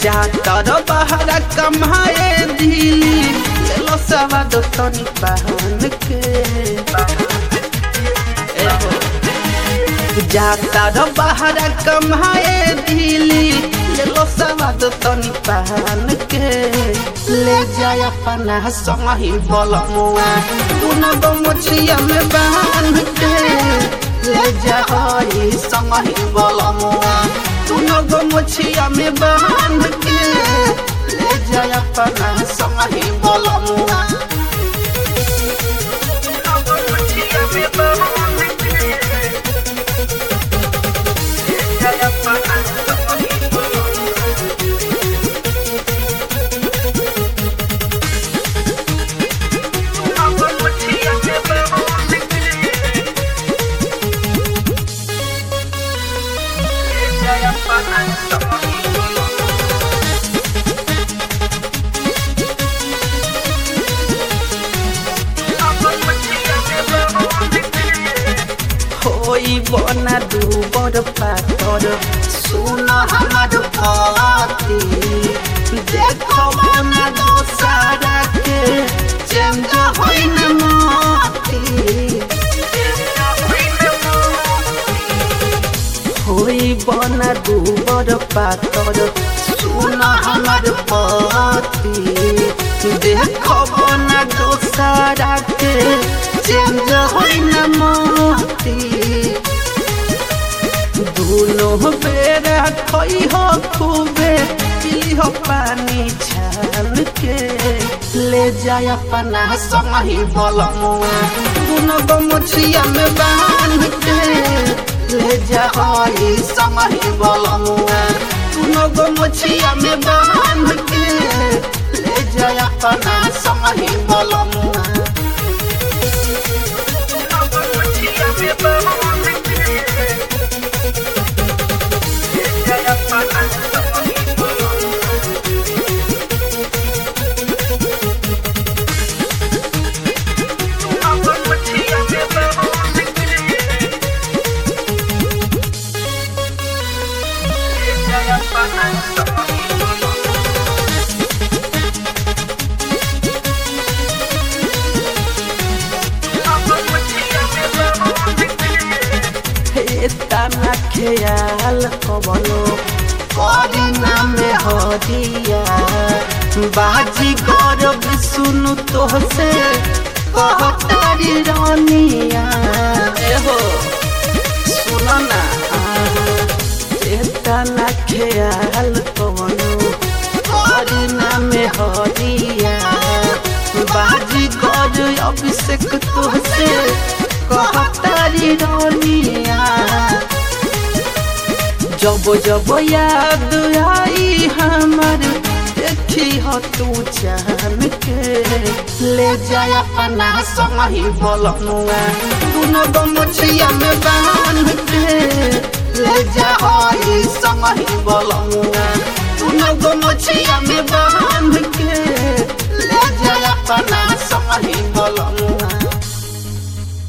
जाता रो बाहर कमाए दिली ले लो सवाद तनी पहन के ए हो जाता रो बाहर कमाए दिली ले लो सवाद तनी पहन के ले जाय अपना संगी बलमुआ तूने गो मुछिया में बांध के ले जाई संगी बलमुआ तूने गो मुछिया में बांध के ले जाय अपना संगी बलमुआ होई बना दूबर पातर सुन हमार पति देखो बना दोसारा के चेंज होई न मोती होई बना दूबर पातर सुन हमार पति देखो बना दोसारा के चेंज होई न मोती दुनो बेरा खई हो खूबे पी हो पानी छान के ले जाय अपना संगी बलमुआ दुनो गो मुछिया में बांध के ले जाई संगी बलमुआ दुनो गो मुछिया में बांध के ले जाय अपना संगी बलमुआ तना ख्याल कबलो करी नामे हरिया बाजी गरब सुनु तोहसे कहतारी रानिया एहो सुन ना तना ख्याल कबलो करी नामे हरिया बाजी गर अभिषेक तोहसे कहतारी रानिया जब जब याद आई हमर देखी हो तू जान के ले जाय अपना संगी बलमुआ दुनो गो मुछिया में बांध के ले जाई संगी बलमुआ दुनो गो मुछिया में बांध के ले जाय अपना